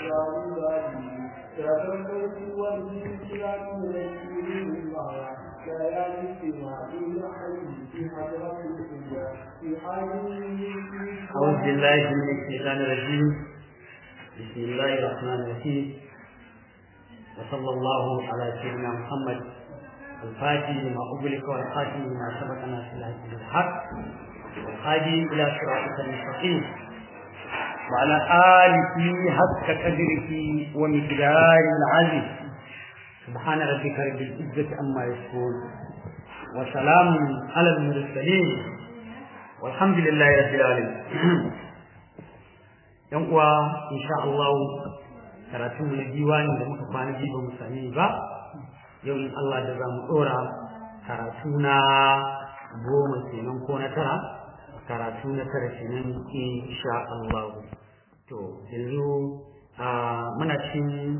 أعوذ بالله من الشيطان الرجيم بسم الله الرحمن الرحيم وصلى الله على سيدنا محمد الفاتح لما أغلق والخاتم لما سبقنا في الهدي بالحق والهادي إلى صراطك المستقيم وعلى آله حق قدره ومقدار العزيز سبحان ربك رب العزة عما يصفون وسلام على المرسلين والحمد لله رب العالمين yan uwa insha Allah karatun na diwani da muka kwana biyu ba mu sami ba yau in Allah da za mu dora karatu na goma kenan ko na tara karatu na tara kenan insha Allah to yanzu muna cikin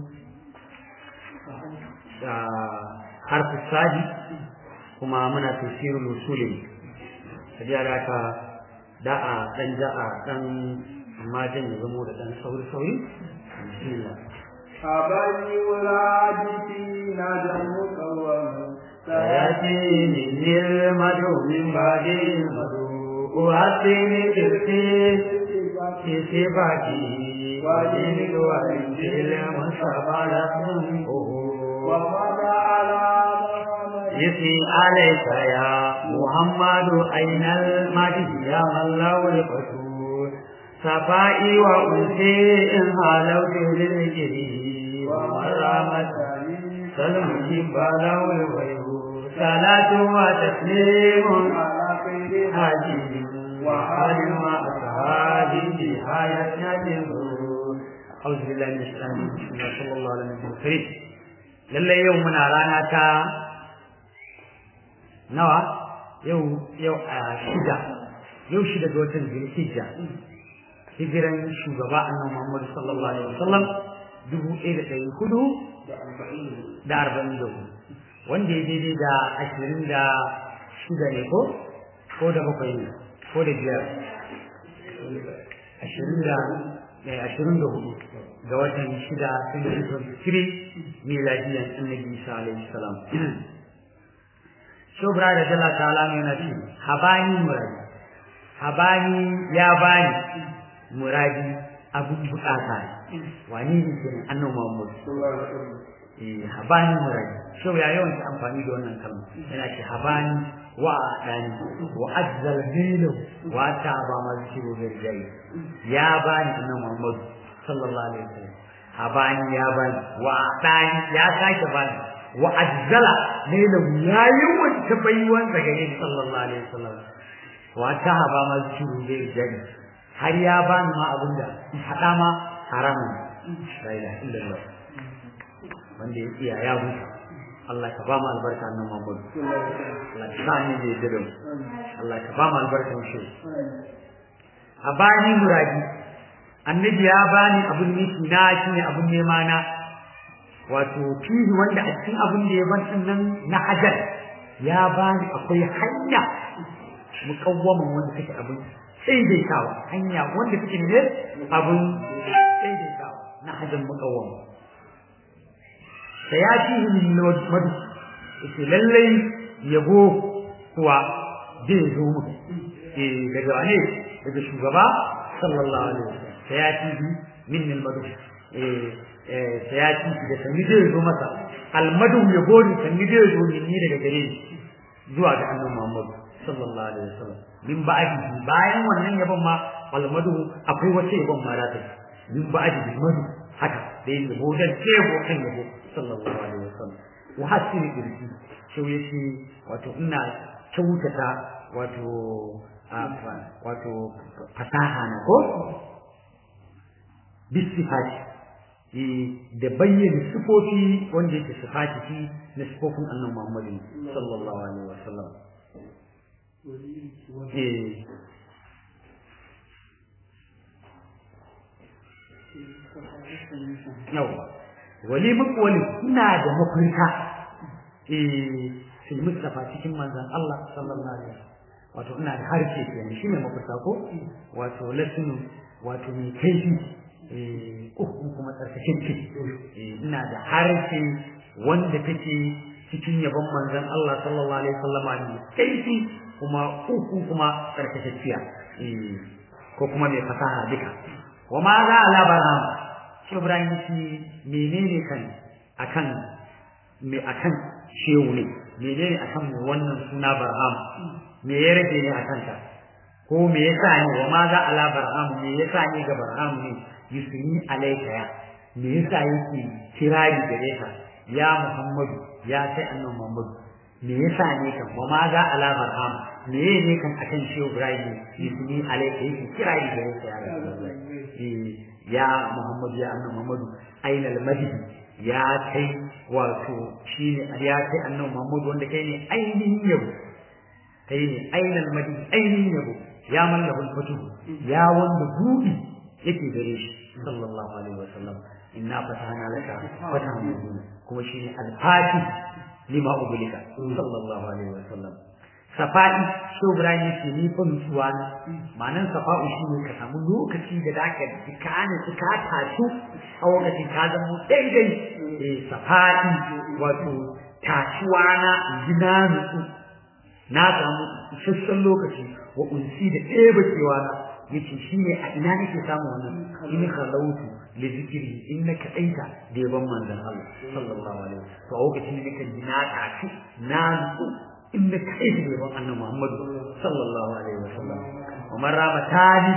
harfi sadi kuma muna tafsirul usulin tabiya da ka da a dan ja a dan amma jan ya zamo da dan sauri sauri bismillah أبني ولادتي نادى مقوم سيأتيني المدعو من بعد المدعو أعطيني تركي في صفاتي ودينك وإنجيل مصطفى لكم ومضى على محمد يسي عليك يا محمد أين المجد يا من له القصور صفائي وأنسي إن هالوت للجري ومرامة سلمي بلا والويل صلاة وتسليم على خير حاجب وحال وأصحابه نهاية النور أعوذ بالله من الشيطان الرجيم بسم الله صلى الله عليه وسلم lallai yau muna rana ta nawa yau yau a shida yau shida ga watan zulhijja hijiran shugaba annabi Muhammad sallallahu alaihi wasallam dubu ɗaya da ɗari hudu da arba'in da hudu wanda ya daidai da ashirin da shida ne ko ko da bakwai ne ko da biyar ashirin da ashirin da hudu ga watan shida twenty twenty three miladiyan annabi isa alaihi salam shobra da jalla ta'ala ne na ce habani muradi habani ya bani muradi abun bukata wani ne ke annabi muhammad eh habani muradi shau ya yawan amfani da wannan kalma yana ce habani wa adani wa azzal bilu wa ta ba ma zikiro da rijai ya bani annabi muhammad sallallahu alaihi wasallam habani ya bani wa adani ya sake bani wa azzala lailu ya yi wata baiwan daga yin sallallahu alaihi wasallam wa ta ba ma zikiro da rijai har ya bani ma abinda hada ma haramun la ilaha illallah wanda ya iya ya huta Allah ka ba mu albarka nan Muhammad Allah ka sa ni da yadda Allah ka ba mu albarkan shi a bani muradi annabi ya bani abun nufi na shine abun nema na wato fihi wanda a cikin abun da ya ban din nan na hajar ya bani akwai hanya mukawwaman wanda take abun daidaitawa hanya wanda take ne abun daidaitawa na hajar mukawwama sayatihi min madu yace lallai yabo kuwa zai zo mu eh daga wane daga shugaba sallallahu alaihi wasallam sayatihi min madu eh eh sayatihi da sani zai zo masa almadu yabo ne sani zai zo ni daga gare ni zuwa ga annabi Muhammad sallallahu alaihi wasallam min ba'di bayan wannan yabon ma almadu akwai wace yabon ma da ta min ba'di madu haka da yin yabo dan tebo kan yabo sallallahu alaihi wasallam wa hasini irki so yace wato ina kyautata wato wato fasaha na ko bisifati da bayyana sifofi wanda yake sifati shi na sifofin annabi Muhammad sallallahu alaihi wasallam eh yawa wali makwali ina da mafarka eh sai Mustafa cikin manzon Allah sallallahu alaihi wasallam wato ina da harshe kenan shine mafarka ko wato lasinu wato mai kaifi eh uku kuma tsarkakeke eh ina da harshe wanda take cikin yabon manzon Allah sallallahu alaihi wasallama ne kaifi kuma uku kuma tsarkakekkiya eh ko kuma mai fasaha duka wa ma za ala barham shi Ibrahim shi menene kan akan me akan shehu ne menene akan wannan suna barham me ya rage ne akan ta ko me yasa ne wa ma za ala barham me yasa ne ga barham ne yusuni alaika ya me yasa yake kirari gare ka ya Muhammadu ya sai annabi Muhammadu me yasa ne kan wa ma za ala barham me ne kan akan shehu Ibrahim yusuni alaika yake kirari gare ka ya Rasulullahi ya Muhammadu ya annabi Muhammadu aina al-majid ya kai wato shine ya kai annabi Muhammadu wanda kai ne ainihin yabo kai ne aina al-majid ainihin yabo ya mallakul fatuh ya wanda buɗi yake gare shi sallallahu alaihi wasallam inna fatahna laka fatahan mubina kuma shine al-fatih lima ubulika sallallahu alaihi wasallam safa'i so Ibrahim yake ni fa nutsuwa na ma'anan safa'u shine ka samu lokaci da zaka dikane ka tashi a lokacin ka zama daidai eh safa'i wato tashuwa na gina nutsu na samu isasshen lokaci wa unsi da ɗeba cewa na yace shine a ina nake samu wannan in khalautu li zikri in na kadaita da yaban manzon Allah sallallahu alaihi wasallam to a lokacin nake jina tashi na nutsu in na kadaita da yaban annabi Muhammad sallallahu alaihi wasallam Umar rama tani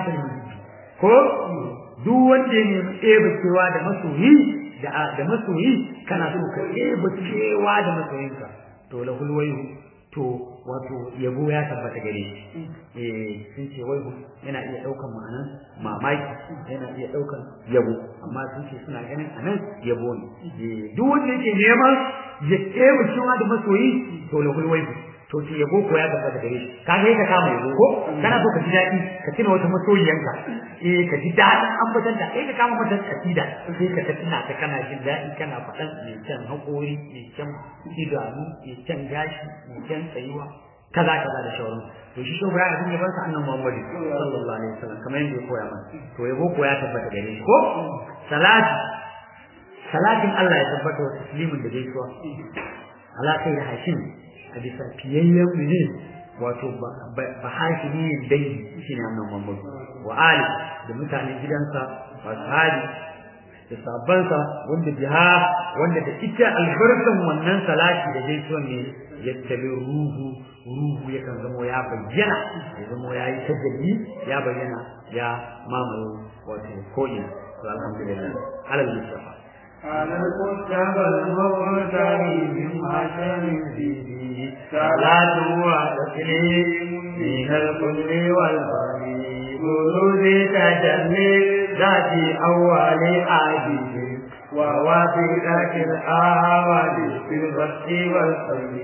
ko duk wanda ya nemi ɗeba cewa da masoyi da da masoyi kana so ka ɗeba cewa da masoyinka to lahul wayu to wato yabo ya tabbata gare shi eh sun ce wai yana iya daukan ma'anan mamaki yana iya daukan yabo amma sun ce suna ganin anan yabo ne eh duk wanda yake neman ya tsaye cewa da masoyi to lahul wai to ce yabo ko ya tabbata gare shi ka ga ka kama yabo ko kana so ka ji daɗi ka tuna wata masoyiyanka eh ka ji daɗin ambatan da kai ka kama mata kasida sai ka tuna ta kana jin daɗi kana faɗan mai kyan haƙori mai kyan idanu mai kyan gashi mai kyan tsayuwa kaza kaza da shauran to shi shugaba ya dinga bar sa annabi Muhammad sallallahu alaihi wasallam kamar yadda ya koya mana to yabo ko ya tabbata gare shi ko salati salatin Allah ya tabbata wa taslimin da gaisuwa ala kai da hashim a bisa fiyayyen ne wato ba hashimi dai shine annabi Muhammad wa ali da mutanen gidansa wa sahabi da sabansa wanda biha wanda da ita albarkan wannan salati da gaisuwan ne yattabi ruhu ruhu yakan zamo ya bayyana ya zamo ya yi tajalli ya bayyana ya mamaye wato ko'ina to alhamdulillah alal mustafa على المصطفى المغتني من حسن فيه صلاة وتسليم من الكل والبري بروز تجلي ذات أول عاجز ووافقة الأعوال في البسط والخير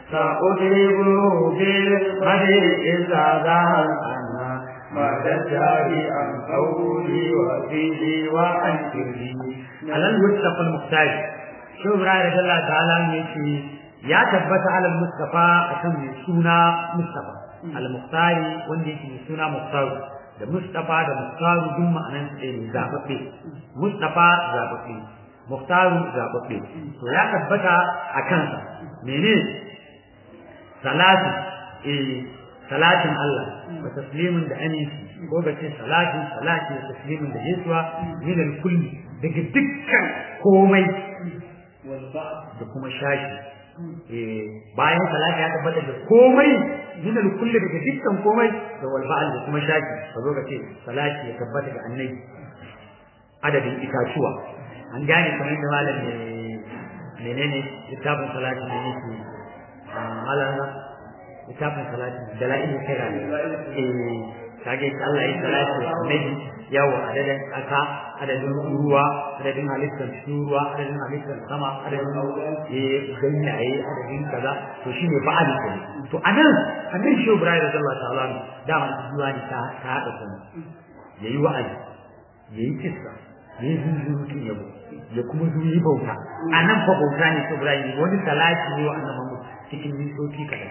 سأضربه بالمدر إذا ظهر عنا بعد الدار عن قولي وفيه وعن كرهي على المصطفى المختار شو براي رضي الله تعالى يشي يا تبت على المصطفى أكم سونا مصطفى المختار وندي سونا مختار da Mustapha da Mukhtaru duk ma'anan su ne zababbe Mustapha zababbe Mukhtaru zababbe to ya tabbata a kansa mene salatu eh salatin Allah wa taslimin da aminci ko ga ce salati salati da taslimin da Yesuwa min al-kulli daga dukkan komai da kuma shashi eh bayan salati ya tabbata da komai min al-kulli daga dukkan komai da wal ba'al da kuma shaki ka zo ka ce salati ya tabbata ga annabi adadin itatuwa an gane kamar da malam ne menene littafin salati ne yake malam littafin salati dalailin kira ne eh kage Allah ya salati wa annabi yawa adadin kasa adadin ruwa adadin halittar ruwa adadin halittar sama adadin eh ganyaye adadin kaza to shine ba'al ne to anan anan shi Ibrahim radiyallahu ta'ala da man zuwa ni ta ta hada kuma yayi wa'azi yayi kissa yayi zunzurutun yabo ya kuma zuyi bauta anan fa bauta ne shi Ibrahim wani salati ne wa annabi Muhammad cikin mintoci kadan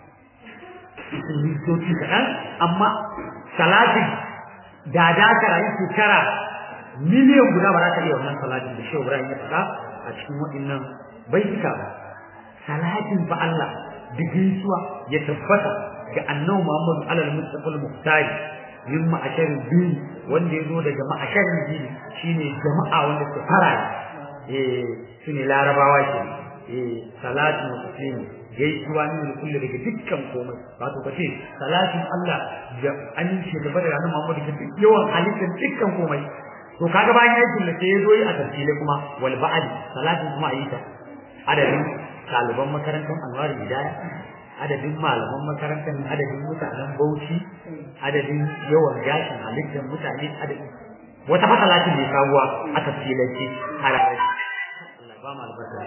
cikin mintoci kadan amma salatin da da ka rayu shekara miliyan guda ba za ka iya wannan salatin da shehu Ibrahim ya faɗa a cikin waɗannan baituka ba salatin fa Allah da gaisuwa ya tabbata ga annabi Muhammad alal mustafa al-muhtari min ma'asharin biyu wanda ya zo daga ma'asharin biyu shine jama'a wanda su fara eh shine larabawa ke eh salatin wa taslimi gaisuwa ne kullu daga dukkan komai wato kace salatin Allah da an shi da bada ranar Muhammad da yawan halittar dukkan komai to kaga bayan ya kulle sai ya zo yi a tafsile kuma wal ba'd salatin kuma ayyuka adadin ɗaliban makarantar Anwar Hidaya adadin malaman makarantar adadin mutanen Bauchi adadin yawan gashin halittar mutane adadin wata fasalatin ne kawuwa a tafsilance a rarrashi Allah ba mu albarka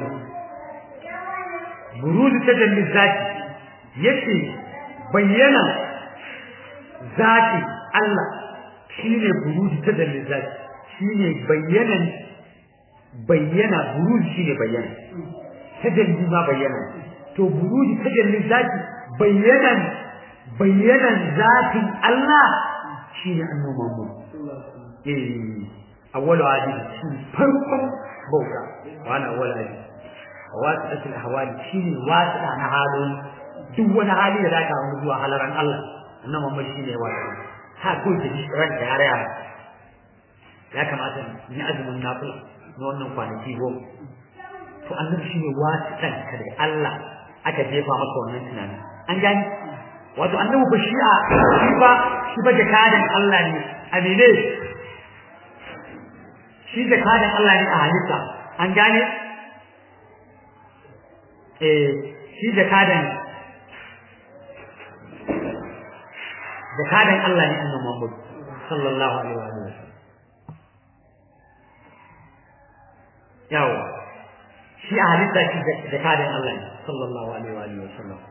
buruzi ta dalil zaki yace bayyana zaki Allah shine buruzi ta dalil zaki shine bayyanan bayyana buruzi shine bayyana tajalli ma bayyana to buruji tajallin zati bayyanan bayyanan zatin Allah shine annabi Muhammad eh awwalu adi shi farkon bauta wani awwalu adi wasiqatul ahwali shine wasiqa na halin duk wani hali da zaka hannu zuwa halaran Allah annabi Muhammad shine wasiqa ha ko da shi ran da yare ya kamata ni azumin nafila na wannan kwanaki goma to annabi shine wasiqan ka da Allah aka jefa maka wannan tunani an gani wato annabi ba shi'a shi ba shi ba jakadan Allah ne a mene shi jakadan Allah ne a halitta an gane eh shi jakadan jakadan Allah ne annabi Muhammad sallallahu alaihi wa sallam yawa shi a halitta shi jakadan Allah ne sallallahu alaihi wa sallam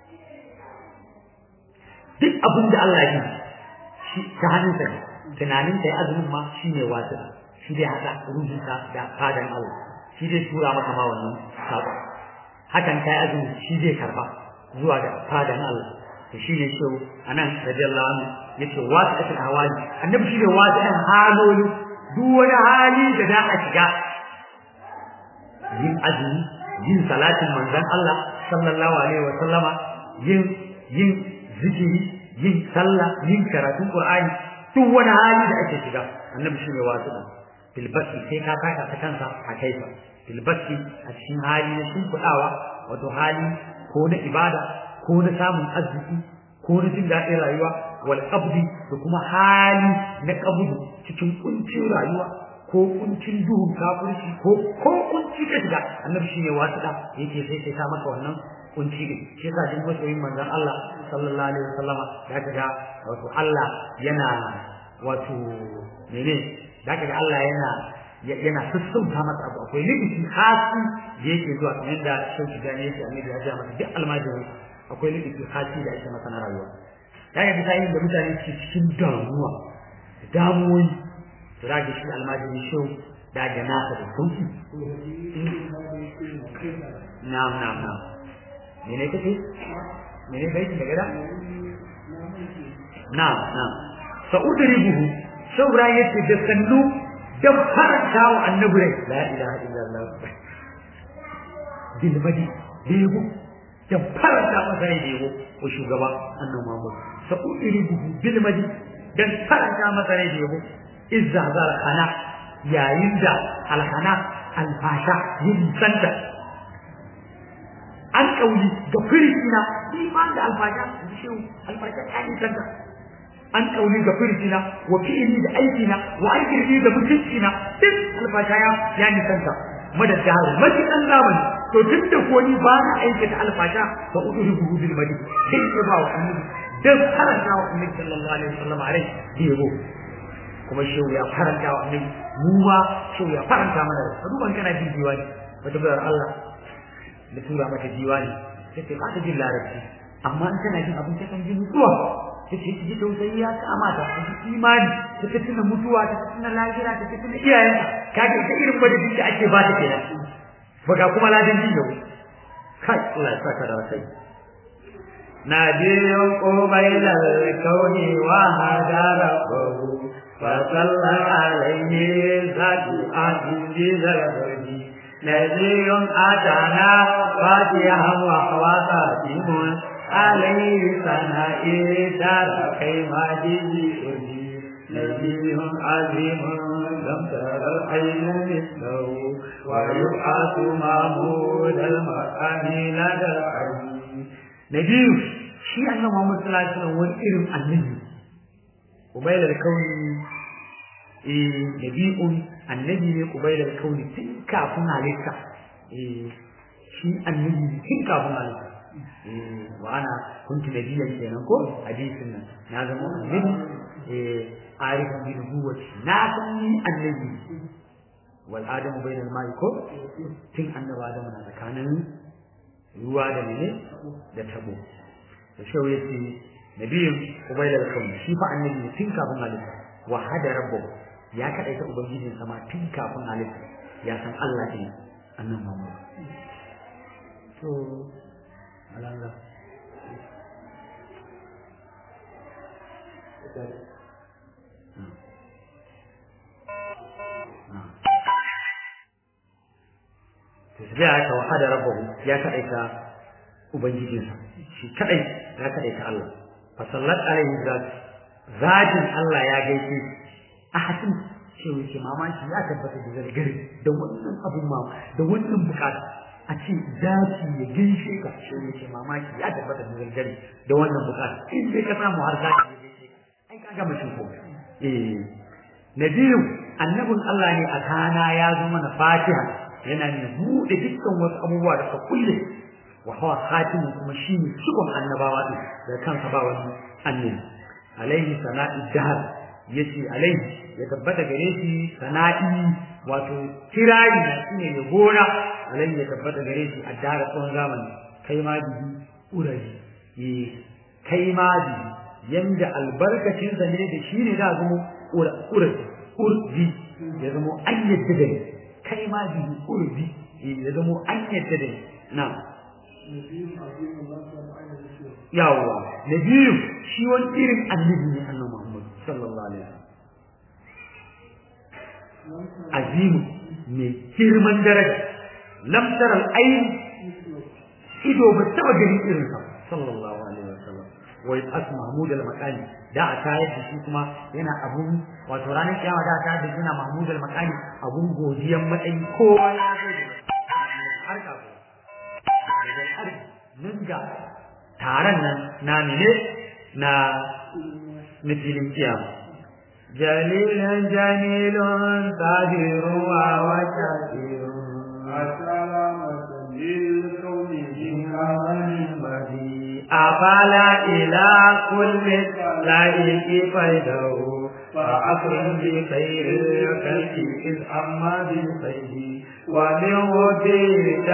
duk abin da Allah yi shi ta hannunsa ne tunanin ta azumin ma shi ne wasu shi dai haɗa rubuta da fadan Allah shi dai tura maka ma wannan sabo hakan kai azumi shi zai karba zuwa ga fadan Allah to shi ne shi anan radiyallahu anhu yace wasu da hawali annabi shi ne wasu ɗan haloli duk wani hali da za a shiga yin azumi yin salatin manzon Allah sallallahu alaihi wa sallama yin yin zikiri yin sallah yin karatun qur'ani duk wani hali da ake shiga annabi shi ne wasu da bilbasi sai ka taka ta kansa a kaifa bilbasi a cikin hali na shimfiɗawa wato hali ko na ibada ko na samun arziki ko na jin daɗin rayuwa wal qabdi da kuma hali na qabdu cikin kuncin rayuwa ko kuncin duhun kafirci ko ko kunci ka shiga annabi shi ne wasu da yake sai sai ka maka wannan kunci din shi yasa duk masoyin manzon Allah sallallahu alaihi wasallama ya ga wato Allah yana wato mene da ga Allah yana yana sassauta masa abu akwai likici khasi da yake zuwa kamar da shauki gane yake annabi ya ja masa duk almajirin akwai likici khasi da ake masa na rayuwa da ga bisa da mutane ke cikin damuwa damuwoyi to da ga shi almajirin shau da ga nasa da sauki na'am na'am na'am mene kace mene bai da gada na'am na'am sa'udribuhu saura yace da sannu dan faranta wa annabi rai la ilaha illallah bil madi dego dan faranta masa rai dego ko shugaba annabi Muhammad sa'udribuhu bil madi dan faranta masa rai dego izza zar khana yayin da alhana alfasha yin sanda an kauli ga firina iman da alfasha shi alfasha ta yi sanda an kauli ga firjina wa fi'ili da aikina wa aikirni da mutuncina duk alfashaya ya nisanta madad da haru maji dan zamani to tun da ko ni ba na aikata alfasha fa udu buhu bil madi sai ya ba wa annabi dan faranta wa annabi sallallahu alaihi wasallam alai yego kuma shehu ya faranta wa annabi mu ma shehu ya faranta mana da duban kana jin diwani wata bayar Allah da tura mata diwani sai ta ba ta jin larabci amma in kana jin abin ta kan ji mutuwa take ji tausayi ya kamata ta ji imani ta tuna mutuwa ta tuna lahira ta tuna iyayen ka ga ta irin madadin da ake ba ta kenan baga kuma ladan jin yau kai Allah ya saka da wasai نادي قبيل الكون وهدره فصلى عليه ذات عزيز الغربي نذير أتانا فاتحا وهو خاتم عليه ثنائي دار كيما جدي نبي عظيم لم تر العين مثله ويبعث معمود المكان لدى العين نبي shi annabi Muhammad sallallahu alaihi wasallam wani irin annabi ubayla da kauni eh nabi'un annabi ne ubayla da kauni tun kafin halitta eh shi annabi tun kafin halitta eh wa ana kuntu nabiyyan kenan ko hadisin nan na zama annabi eh arif bi nubuwati na san ni annabi wal adamu bainal ma'i ko tun annabi adamu na tsakanin ruwa da mene da tabo da shau yace nabiyin ubayda da kauni shi fa annabi tun kafin halitta wa hada rabbu ya kadaita ubangijin sama tun kafin halitta ya san Allah ne annan Muhammad to alhamdulillah sai aka wahada rabbahu ya kadaita ubangijinsa shi kadai ya kadaita Allah fa sallat alaihi zat zatin Allah ya gaishe a hatin shi yake mamaki ya tabbata da zargari da wannan abun ma da wannan bukata a ce zaki ya gaishe ka shi yake mamaki ya tabbata da zargari da wannan bukata in dai ka samu har zaki ya gaishe ka ai ka gama shi ko eh nabiyu annabin Allah ne a kana ya zo mana fatiha yana ne buɗe dukkan wasu abubuwa da ka kulle wa huwa khatimu kuma shine cikon annabawa din da kansa ba wani annabi alaihi sana'i dahar yace alaihi ya tabbata gare shi sana'i wato kirari na shine ya gora alaihi ya tabbata gare shi a dara tsawon zamani kai ma bihi uraji eh kai ma bihi yanda albarkacin sa ne da shi ne da zama uraji urji ya zama an yadda da kai ma bihi urji ya zama an yadda da na'am yawwa na biyu shi wani irin annabi ne annabi Muhammad sallallahu alaihi wasallam azimu mai girman daraja lam tara al-ayn ido ba taba gani irin sa sallallahu alaihi wasallam wa yas mahmud al-maqani da a tayar da shi kuma yana abun wato ranar kiyama da a tayar da shi yana mahmud al-maqani abun godiyan matsayi kowa ya zo har ka nan ga taron nan na mene na na filin kiyama jalilan jamilun tahiru wa washakirun أفلا إلى كل لائق فيده فأكرم بخير الخلق إذ أما بالخير ومن وجهك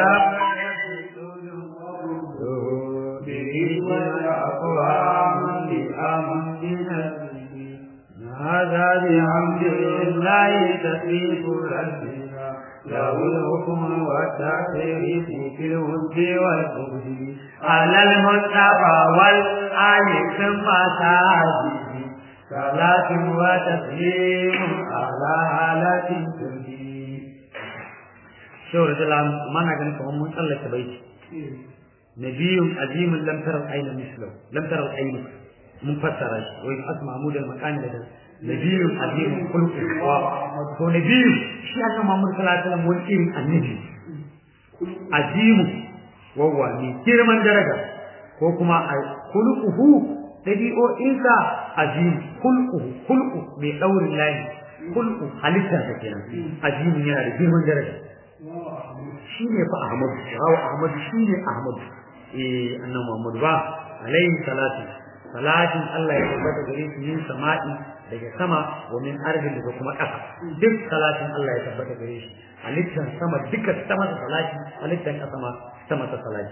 أقوام لأمن بنفسه هذا بحمد الله تسبيح ربنا له الحكم والتعريف في الود والبغض على المصطفى والآل ثم ساجده صلاة وتسليم على حالة ترجي شورة العام ما نقول لكم من الله تبيت نبي عظيم لم ترى العين مثله لم ترى العين منفسر ويبحث محمود المكان لدى نبي عظيم خلق هو نبي شيء أن محمد صلى الله عليه وسلم والإيم النبي عظيم وهو من كرمان درجة وكما خلقه ɗabi'o'insa azim kulku kulku mai ɗaurin layi kulku halittarsa kenan azimin yana da girman daraja shi ne fa ahmadu rawa ahmadu shi ne ahmadu eh annan muhammadu ba alaihi salatu salatin Allah ya tabbata gare shi yin sama'i daga sama wa min ardin daga kuma ƙasa duk salatin Allah ya tabbata gare shi halittar sama duka sama ta salati halittar ƙasa ma sama ta salati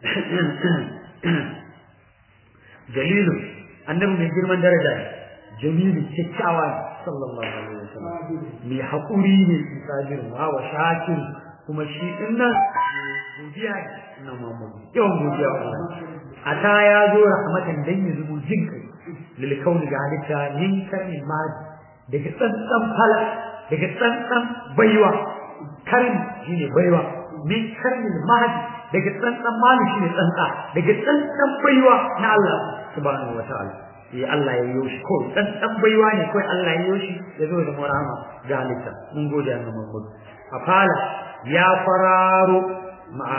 jalilu annabi mai girman daraja ne jamilu kyakkyawa ne sallallahu alaihi wasallam mai haƙuri ne isabir wa wa shakir kuma shi din nan godiya ne na Muhammadu yawan godiya wa Allah ata ya zo rahmatan dan ya zubo jin kai lil kauni ga halitta min karni madi daga tsantsan fala daga tsantsan baiwa karin shine baiwa min karmin mahdi daga tsantsan mali shine tsantsa daga tsantsan baiwa na Allah subhanahu wataala sai Allah ya yi shi kawai tsantsan baiwa ne kawai Allah ya yi shi ya zo da murama ga halitta mun gode Allah Muhammad a fala ya fararo ma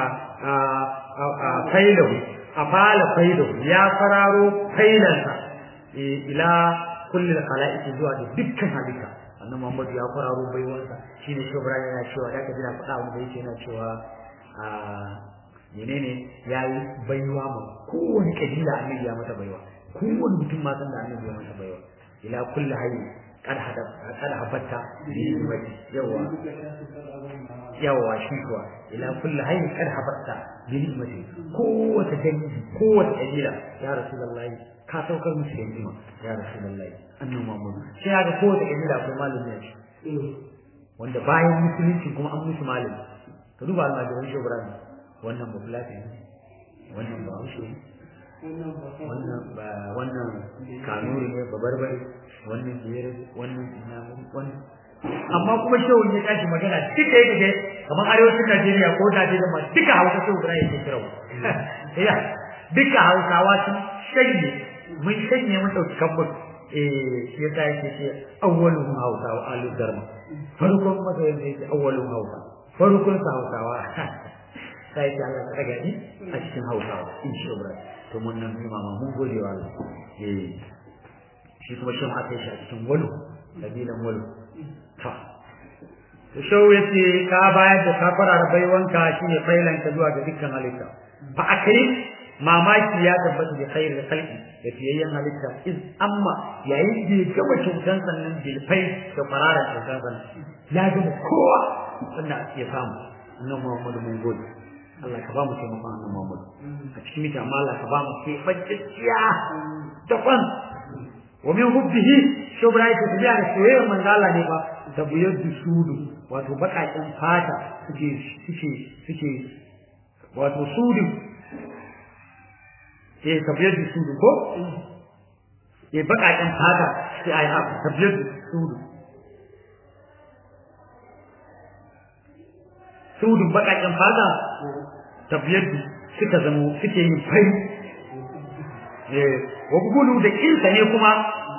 a failahu a fala failahu ya fararo failansa ila kulli khalaiqi zuwa da dukkan halitta annabi Muhammad ya fararo baiwansa shine shi Ibrahim yana cewa da kaji na faɗa abu da yake yana cewa a menene yayi baiwa ma kowane kabila annabi ya mata baiwa kowane mutum ma san da annabi ya mata baiwa ila kulli hayy kad hada kad habatta yawa yawa shi kuwa ila kulli hayy kad habatta bi ni'mati kowace dangi kowace kabila ya rasulullahi ka saukar musu da ni'ima ya rasulullahi annabi Muhammad sai ga kowace kabila akwai malami ne wanda bayan musulunci kuma an musu malami ka duba almajiran shi Ibrahim wannan ba fulati wannan ba haushe wannan ba wannan kanuri ne ba barbare wannan biyar wannan ina wannan amma kuma shehu ya tashi magana duka yake ga kamar arewacin Najeriya ko Najeriya ma duka Hausa shehu Ibrahim yake kira ya duka Hausawa sun shanye mun shanye mun dauki kambun eh shi yasa yake ce awwalun Hausawa alu darma farkon masa yake awwalun Hausa farkon sa Hausawa sai ta Allah ta gani a cikin Hausawa insha Allah to mun nan mama mun gode wa Allah eh shi kuma shin aka yi shi a cikin walu kabilan walu ta to shau yace ka bayar da kafara da baiwanka shine failan ka zuwa ga dukkan halitta fa akri mamaki ya tabbata da khair da khalqi da fiyayyen halitta iz amma yayin da ya gama cutan sannan bilfai da farara cutan sannan ya gama kowa sannan ya samu annabi Muhammadu mun gode Allah ka ba mu taimakon annabi Muhammad a cikin mita amma Allah ka ba mu kefacciya daban wa min hubbihi shubra ta tabiya da soyayyar manzo Allah ne ba tabiyar sudu wato bakakin fata suke suke suke wato sudu eh tabiyar sudu ko eh bakakin fata sai ai ha tabiyar sudu sudun bakakin fata tafiyar suka zamo suke yin fari wa bugulu da kinsa ne kuma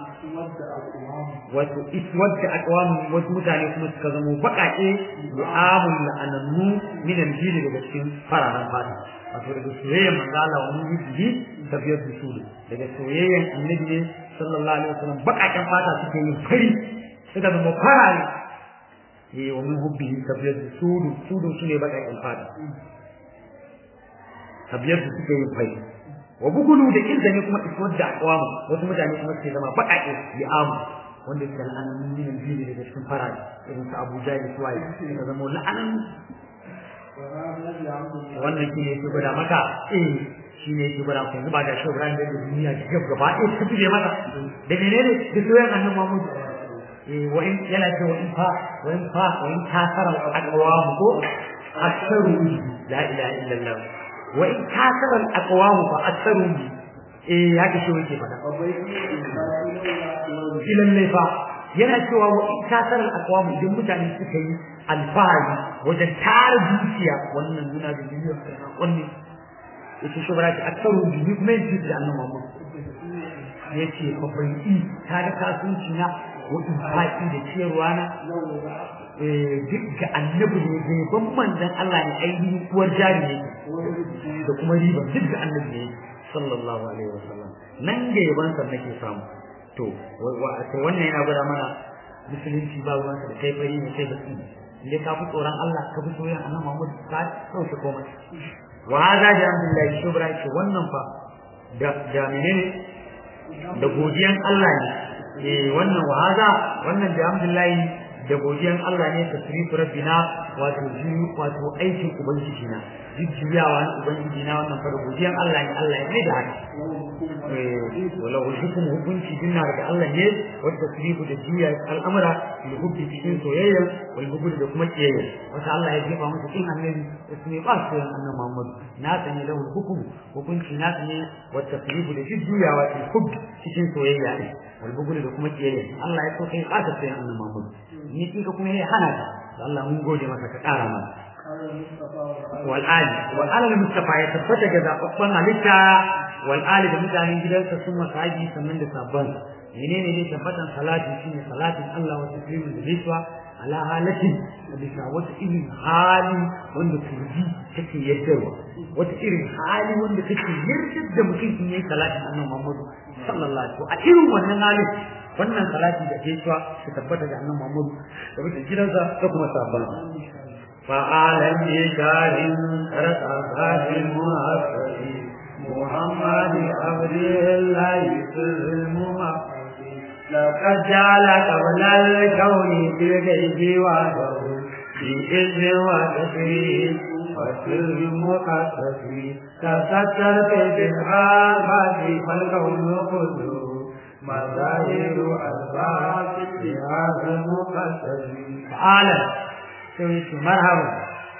wato iswad da aqwam wasu mutane kuma suka zamo bakake mu'amul la'anannu min al-jil daga cikin fararen fata wato daga soyayyen manzo Allah wa mujibi tafiyar da sudu daga soyayyen annabi ne sallallahu alaihi wasallam bakaken fata suke yin fari suka zama farare eh wa min hubbihi tafiyar da sudu sudu sune bakaken fata tabiyar da suke yin fai wa bugulu da kinsa ne kuma iswar da aqwam wasu mutane kuma suke zama baƙaƙe bi amu wanda suke la'anan min al-fili daga cikin faraji irin su Abu Jahl su waye suka zama la'anan wannan shi ne yake gwada maka eh shi ne yake gwada maka yanzu ba da shi Ibrahim da duniya ki gaba gaba eh ta fiye maka da menene da soyayyan annabi Muhammad eh wa in yana ce wa in fa wa in fa wa in kasara al-aqwam ko aksaru la ilaha illallah wa in kasara al-aqwam fa aksaru eh haka shi yake fada ilan ne fa yana cewa wa in kasara al-aqwam idan mutane suka yi alfahari wajen tara dukiya wannan nuna da duniya wannan yace shi bara ta aksaru bi kuma yin da annabi Muhammad yace fa bai yi kaga kasuwanci na wa in faɗi da ciyarwa na duk ga annabi ne bai ban manzon Allah ne ainihin uwar jari ne da kuma riba duk ga annabi ne sallallahu alaihi wasallam nan ga yaban sa nake samu to wannan yana gwada mana musulunci ba ruwansa da kai fari ne kai baki ne ka fi tsoron Allah ka fi soyayya annabi Muhammad ka sauke komai wa hada da alhamdulillah shubra ce wannan fa da da menene da godiyan Allah ne eh wannan wa hada wannan da alhamdulillah da godiyan Allah ne tasrifu rabbina wato wato aikin ubangiji na jujjuyawa na ubangiji na wannan fara godiyan Allah ne Allah ya mai da haka wala hukum hukunci dinna daga Allah ne wa tasrifu da juya al'amura bil hubbi cikin soyayya wal hubbi da kuma kiyayya wata Allah ya jefa musu kin annabi ismi ba su annabi Muhammad na sani lahu hukum hukunci na sani wa tasrifu da jujjuyawa bil hubbi cikin soyayya ne wal hubbi da kuma kiyayya Allah ya so kai ba ta sai annabi Muhammad ni kika kuma ya hana ka Allah mun gode maka ka kara mana والآل والآل المصطفى يتفتى جزاء أقبان عليكا والآل بمتعني جدالك ثم سعيدي سمن لسابان منين لي تفتى صلاة شيء صلاة الله وتسليم الرسوة على حالة bisa wata irin hali wanda turji take yaddarwa wata irin hali wanda take yardar da mutum in yayi salatin annabi Muhammad sallallahu alaihi wasallam a irin wannan halin wannan salati da ke cewa su tabbata ga annabi Muhammad da mutum gidansa da kuma sabban فعالم بشار رقصات المؤسس محمد عبد الله سر المؤسس لقد جعل قبل الكون في الغيب وعده بإذن وتكريم وسر مقدس تسترت بالآفات فالكون كله مظاهر أسباب بهذا المقدس فعالم sai yake marhaba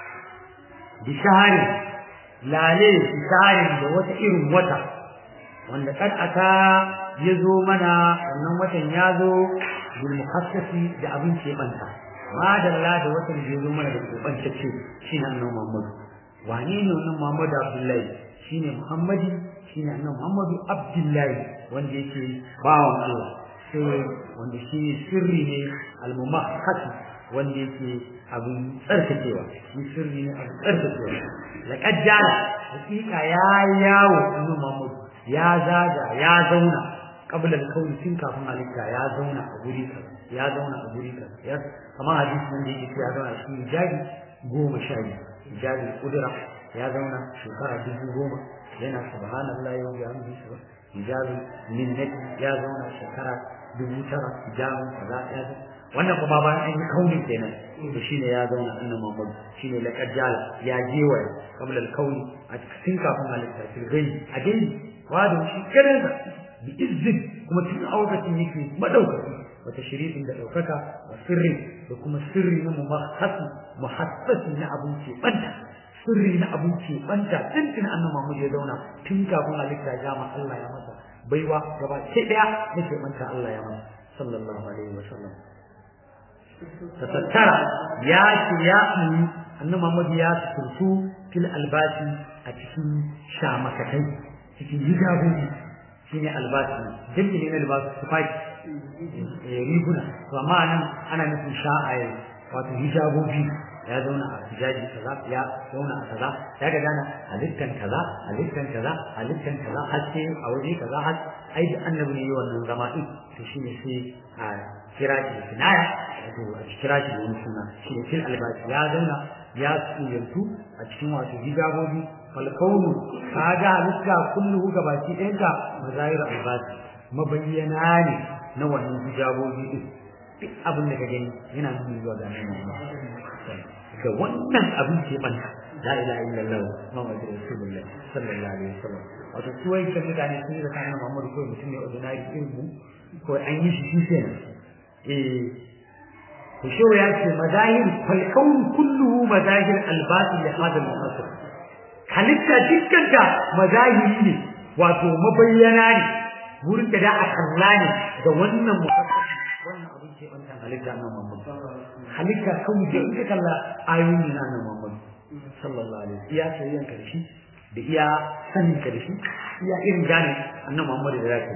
bi shahari lale bi shahari da wata irin wata wanda kad aka ya zo mana wannan watan ya zo bil muhassasi da abin ke banta madalla da watan da ya zo mana da kubantacce shine annabi Muhammad wane ne wannan Muhammad Abdullahi shine Muhammadi shine annabi Muhammadu Abdullahi wanda yake bawan Allah sai wanda shi sirri ne al-mumakhas wanda yake abin tsarkakewa shi sirri ne abin tsarkakewa laqad jala hakika ya yawo annabi Muhammad ya zaga ya zauna qabla al-kawn tun kafin halitta ya zauna a guri kaza ya zauna a guri kaza ya kamar hadisi nan da yake ya zauna shi jaji goma sha biyu jaji kudura ya zauna shekara dubu goma yana subhanallahi wa bihamdihi hijabi minnati ya zauna shekara dubu tara hijabin kaza ya zauna wannan kuma bayan an yi kauni kenan to shine ya zauna annabi Muhammad shine laqad jala ya jewaya qabla al-kauni a cikin kafin halitta fil ghaibi a dai wada shi kadansa bi izzin kuma cikin auratin yake madaukaki wata shirifin da daukaka wa sirri da kuma sirri na muhassasi muhassasi na abun ce banta sirri na abun ce banta tuntun annabi Muhammad ya zauna tun kafin halitta ya ma Allah ya masa baiwa gaba sai daya nake banta Allah ya masa sallallahu alaihi wa sallam tattara ya ce ya yi annabi Muhammad ya turtu fil albasi a cikin shamakatai cikin hijabobi shine albasi jami'i ne na libasu tufafi riguna to amma nan ana nufin sha'aye wato hijabobi ya zauna a hijabi kaza ya zauna a kaza ya ga dana halittan kaza halittan kaza halittan kaza haske a waje kaza har ai da annabi ne wannan zama din to shine sai a kira shi da kinaya wato a kira shi da wani suna shi ne fil albasi ya zauna ya tsuyantu a cikin wato hijabobi falkaunu kaga halitta kullu gabaki ɗayan ka mazahir albasi mabayyana ne na wannan hijabobi din duk abin da ka gani yana nuni zuwa ga annabi ga wannan abin ke banta la ilaha illallah muhammadu rasulullah sallallahu alaihi wasallam wato su wai kan mutane sun yi zakanin muhammadu ko mutum ne ordinary irin mu ko an yi shi shi kenan eh to shi ya ce mazahir fal kawn kulluhu mazahir albasi li hadal muhassab halitta dukkan ta mazahiri ne wato mabayyana ne wurin da da a kalla ne da wannan muhassab wannan abin ke banta halitta nan muhammad halitta kawai da ita kalla ayoyin na nan Muhammad sallallahu alaihi wasallam iya sayyan karshe da iya sanin karshe iya irin gane annabi Muhammad da zaka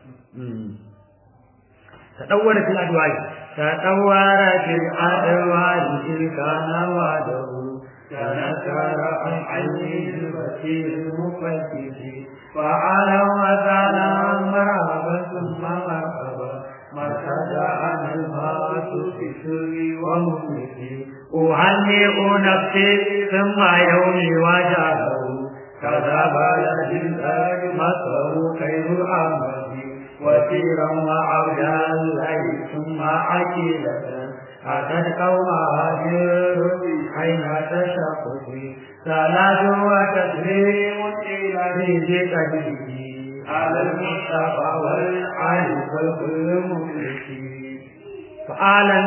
tadawwara fil adwai tadawwara fil adwai kana wadahu تنكر عن علم البصير المفتش فعلى وتعالى مرحبا ثم مرحبا مرتد عن المات في سر ومفلسي أهنئ نفسي ثم يومي وجهه كذا بلد الأرض مصر خير العمل وسيرا وعبدا الله ثم عقيدة أتت قومها أين تشقق صلاة وتسليم إلى ذي قدره على المصطفى والعالي والكل مفلسين فعالا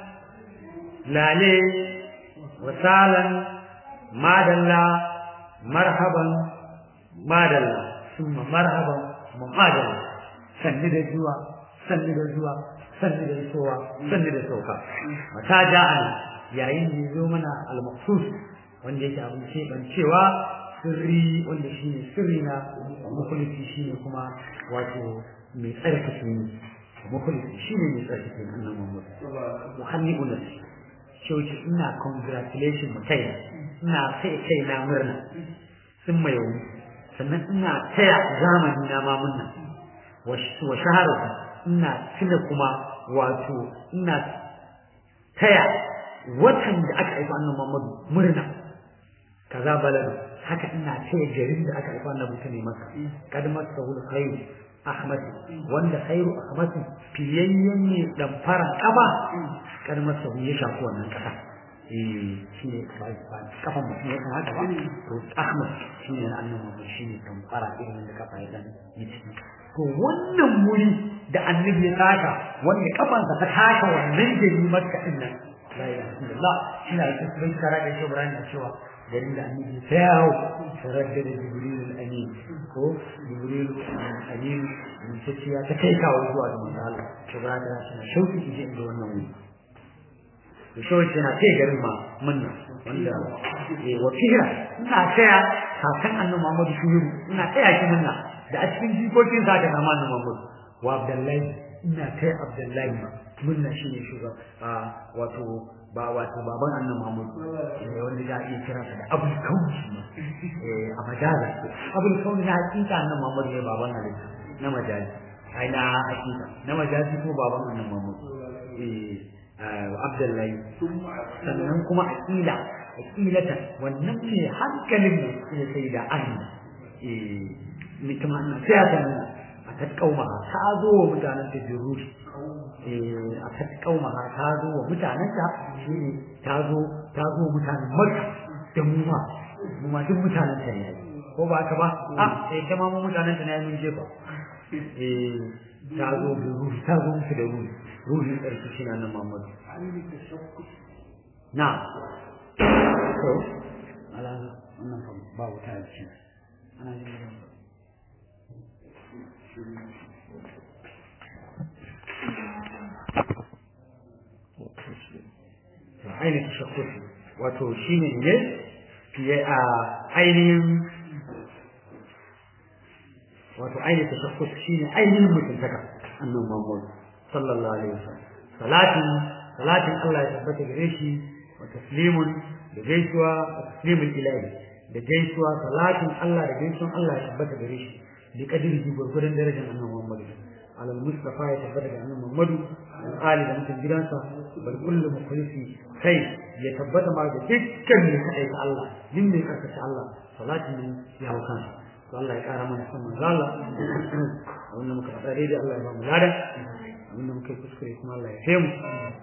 لالي وسالا مادلا مرحبا مادلا ثم مرحبا مادلا sanni da zuwa sanni da zuwa sanni da isowa sanni da sauka mata ja'ana yayin da zo mana al-maqsus wanda yake abin ce ban cewa sirri wanda shine sirri na mukhlisi shine kuma wato mai tsarkake ni mukhlisi shine mai tsarkake ni annabi Muhammad muhanni'un nafsi shauki ina congratulation mu kai ina sai kai na murna sun mai sannan ina taya zamani na ma murna wa shaharu ina tuna kuma wato ina taya watan da aka haifa annabi Muhammad murna kaza baladu haka ina taya garin da aka haifa annabi ne maka kad masahu khairu ahmad wanda khairu ahmad fiyayyen ne dan fara kaba kad masahu ya shafi wannan kasa eh shine bai ba kafan mutum ya kan haka ba to ahmad shine annabi Muhammad shine dan fara irin da kafa ya dan yi to wannan wuri da annabi ya taka wanda kafansa ta taka wannan gari makka din nan la ilaha illallah ina yi cikin kara da shi Ibrahim da cewa garin da annabi ta yawo taradda da Jibril al-Amin ko Jibril al-Amin mun ce ya ta kai kawo zuwa ga manzo Allah to ba da shi na shauki ki je inda wannan wuri to shauki na kai garin ma munna wanda eh wa fira ina taya kakan annabi Muhammad shuhuru ina taya shi munna da a cikin jikokin sa da nama na Muhammad wa Abdullahi ina kai Abdullahi ma munna shine shugaba wato ba wato baban annabi Muhammad ne wanda ya iya kira sa da Abul Kauni eh a majaza Abul Kauni na hakika annabi Muhammad ne baban halitta na majazi ai na hakika na majazi ko baban annabi Muhammad eh Abdullahi sannan kuma aqila aqilata wannan ne hankalin ne sai da Allah eh ni kuma ina sai ta nuna a ta kauma ta zo wa mutanen ta jirushi eh a ta kauma ta zo wa mutanen ta shine ta zo ta zo mutanen Makka da mu ma mu ma duk mutanen ta ne ko ba ka ba a sai ta ma mu mutanen ta ne mun je ba eh ta zo da ruhi ta zo musu da ruhi ruhin ƙarfi shi na nan Muhammad na to ala wannan ba wuta ce ana jin ainihin tashakkusi wato shi ne ne fiye a ainihin wato ainihin tashakkusi shi ne ainihin mutuntaka annan mamman sallallahu alaihi wasallam salatin salatin Allah ya tabbata gare shi wa taslimun da gaisuwa wa taslimul ilahi da gaisuwa salatin Allah da gaisuwan Allah ya tabbata gare shi bi kadiri gurgurdan darajar annabi Muhammad على المصطفى يتبدل عن محمد الآل da mutum gidansa bal kullu mukhlisi kai ya tabbata ma da dukkan mai kai Allah din mai karkace Allah salatin nan ya hau kansa to Allah ya kara mana san manzo Allah wannan muka fada dai Allah ya ba mu lada wannan muka kuskure kuma Allah ya taimu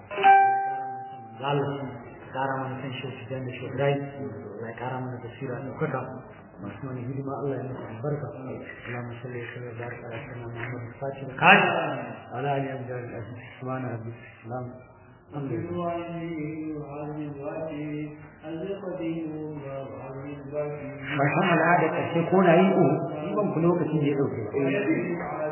Allah kara mana san shi da shi Ibrahim Allah ya kara mana basira da kuka masu wani hidima Allah ya musu albarka Allahumma salli wa sallim wa barik ala sayyidina Muhammad al-Fatih al-Qadi ala alihi wa sahbihi ajma'in subhana rabbika salam Mashan al'ada ƙarshe ko na yi o, ban ku lokacin da ya ɗauke.